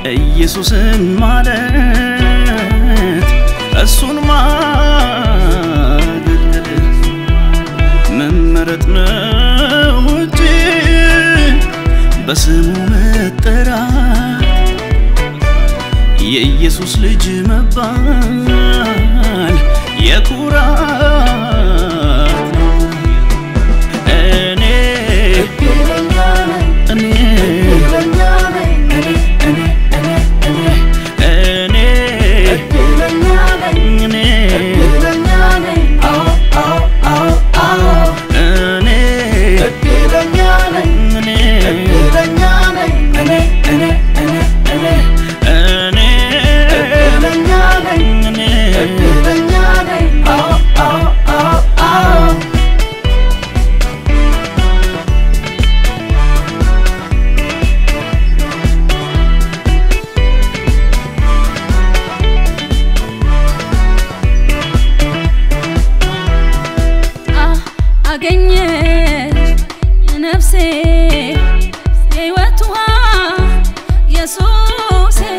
ኢየሱስን ማለት እሱን ማገልገል መመረጥ ነው እንጂ በስሙ መጠራት የኢየሱስ ልጅ መባል የኩራት ነው። እኔ እኔ እኔ እኔ እኔ አገኘ ነፍሴ የሕይወት ውሃ ኢየሱስን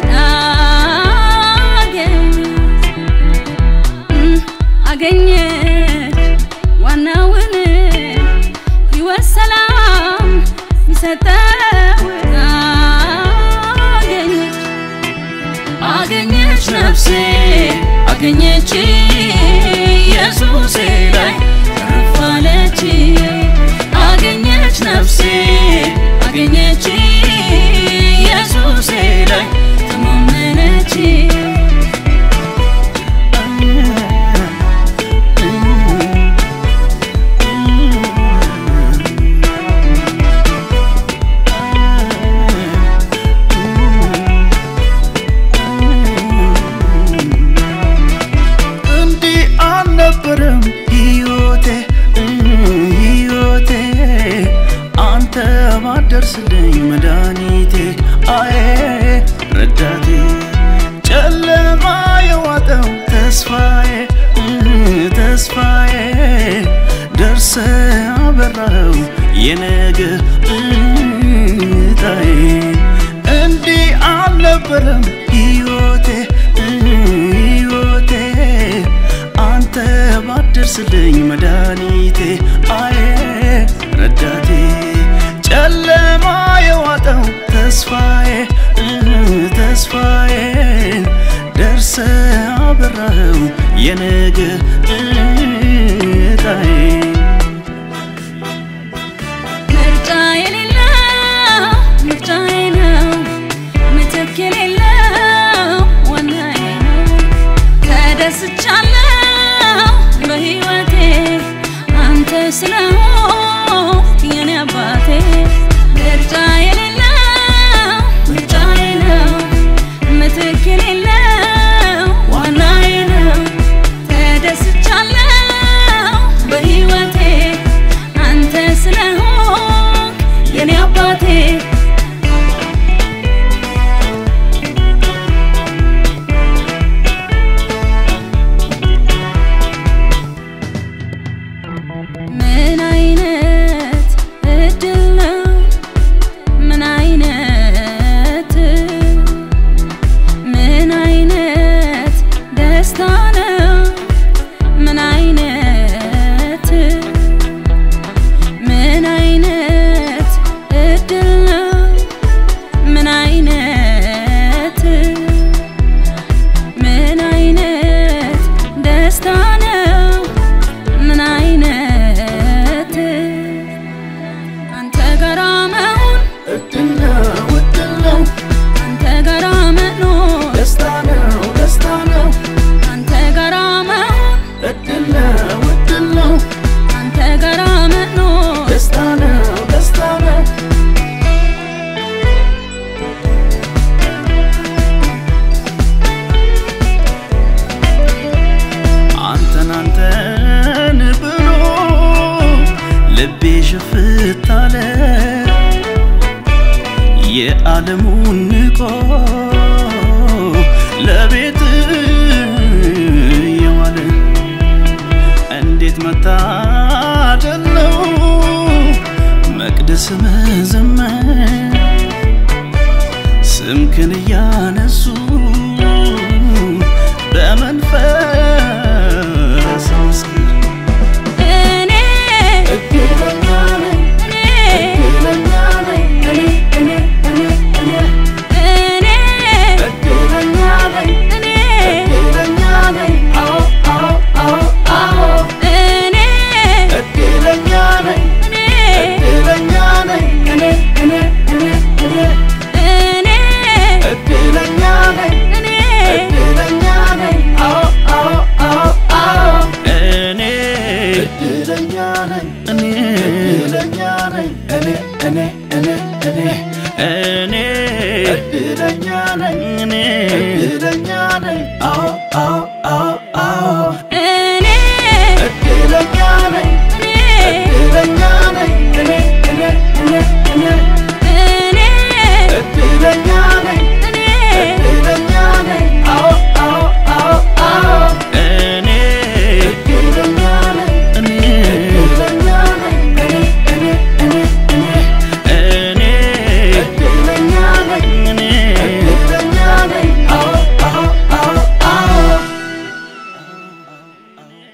አገኘች ዋናውን ሕይወት ሰላም ሚሰጠውን አገኘች አገኘች ነፍሴ አገኘች ኢየሱሴ ላይ ረፋለች አገኘች ነፍሴ አገኘች ኢየሱሴ ላይ ተማመነች እንዲህ አልነበረም ሕይወቴ ሕይወቴ አንተ ባደርስልኝ መድኃኒቴ አዬ ረዳቴ ጨለማ የዋጠው ተስፋዬ ተስፋዬ ደርሰ አበራኸው የነገ እጣዬ እንዲህ አልነበረም ሕይወቴ ሕይወቴ አንተ ባደርስልኝ መድኃኒቴ አዬ ረዳቴ ጨለማ የዋጠው ተስፋዬ ተስፋዬ ደርሰ አበራኸው የነገ እጣዬ ምርጫ የሌለው ምርጫዬ ነው ምትክ የሌለው ዋናዬ ነው ተደስቻለሁ በሕይወቴ አንተ ስለሆንክ የኔ አባቴ ምርጫ የሌለው ምርጫዬ ነው ምትክ የሌለው ዋናዬ ነው ተደስቻለሁ በሕይወቴ አንተ ስለሆንክ የኔ አባቴ ምን አይነት እድል ነው ምን አይነት ምን አይነት ደስታ ነው ምን አይነት ምን አይነት እድል ነው ምን አይነት ምን አይነት ደስታ ነው ምን አይነት አንተ ጋራ መሆን እድል ነው እድል ነው አንተ ጋራ መኖር ደስታ ነው ደስታ ነው አንተ ጋራ መሆን እድል ነው እድል ነው አንተ ጋራ መኖር ደስታ ነው ደስታ ነው አንተን አንተን ብሎ ልቤ ሽፍት አለ የዓለሙን ንቆ ለቤት የዋለ እንዴት መታደል ነው መቅደስ መዘመር ስምክን እያነሱ በመንፈስ መስክር እኔ እድለኛ ነኝ እኔ እድለኛ ነኝ እኔ እኔ እኔ እኔ እኔ እድለኛ ነኝ እኔ እድለኛ ነኝ አዎ አዎ አዎ አዎ እኔ እድለኛ ነኝ እኔ እድለኛ ነኝ እኔ እኔ እኔ እኔ እኔ እድለኛ ነኝ እኔ እድለኛ ነኝ አዎ አዎ አዎ አዎ እኔ እድለኛ ነኝ እኔ እድለኛ ነኝ እኔ እኔ እኔ እኔ እኔ እድለኛ ነኝ እኔ እድለኛ ነኝ አዎ አዎ አዎ አዎ